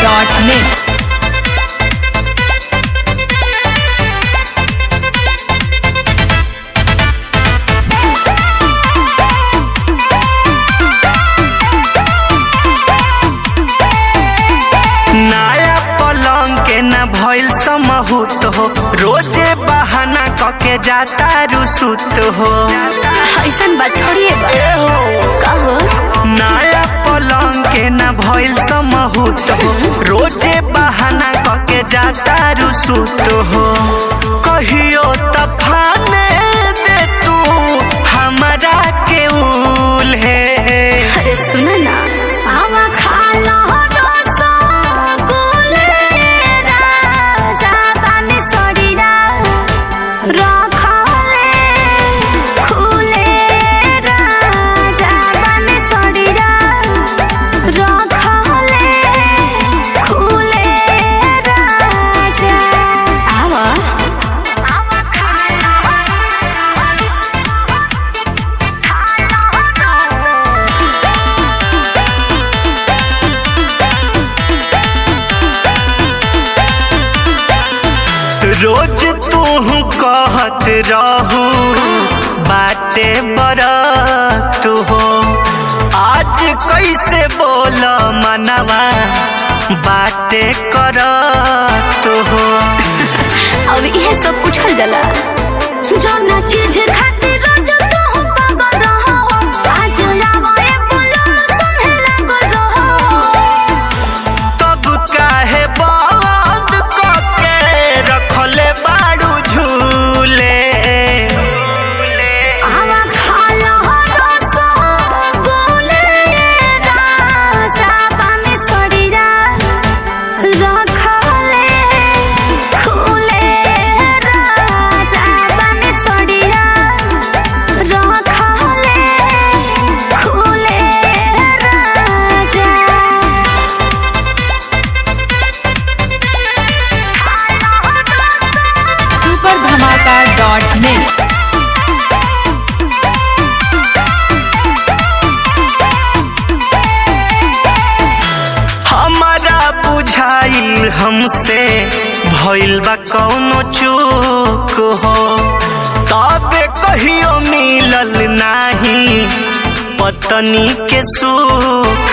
धमाका.net नया पलंग के न भइल समहूत हो रोजे बहाना कके जाता रुसुत हो ऐसन बात थोड़ी है बा ए हो कहो नया पलंग के न भइल समहूत हो रोजे बहाना कके जाता रुसुत हो कहियो तफाने दे तू हमरा के उल है अरे सुन ना आवा खा लो रसगुल्ले राजा पानी सड़ीरा रखले खुले राजा पानी सड़ीरा रखले खुले राजा आवा आवा खा रोज तू कहत रहू बाटे बरत हो आज कैसे बोल मनवा बाटे करत हो अब इहे सब पूछल जाला जौना चीज खातिर रोज तू पागल रहो आज आवे बोलो सुने लागल रहो तब काहे बंद कके रखले बाड़ू झूले आवा खा लो रसगुल्ले राजा पानी सड़ीरा रखले खुले राजा पानी सड़ीरा रखले खुले राजा सुपर धमाका.net हमारा बुझाइल हमसे भइल बा कौनो चूक हो तबे कहियो मिलल नाही पत्नी के सुख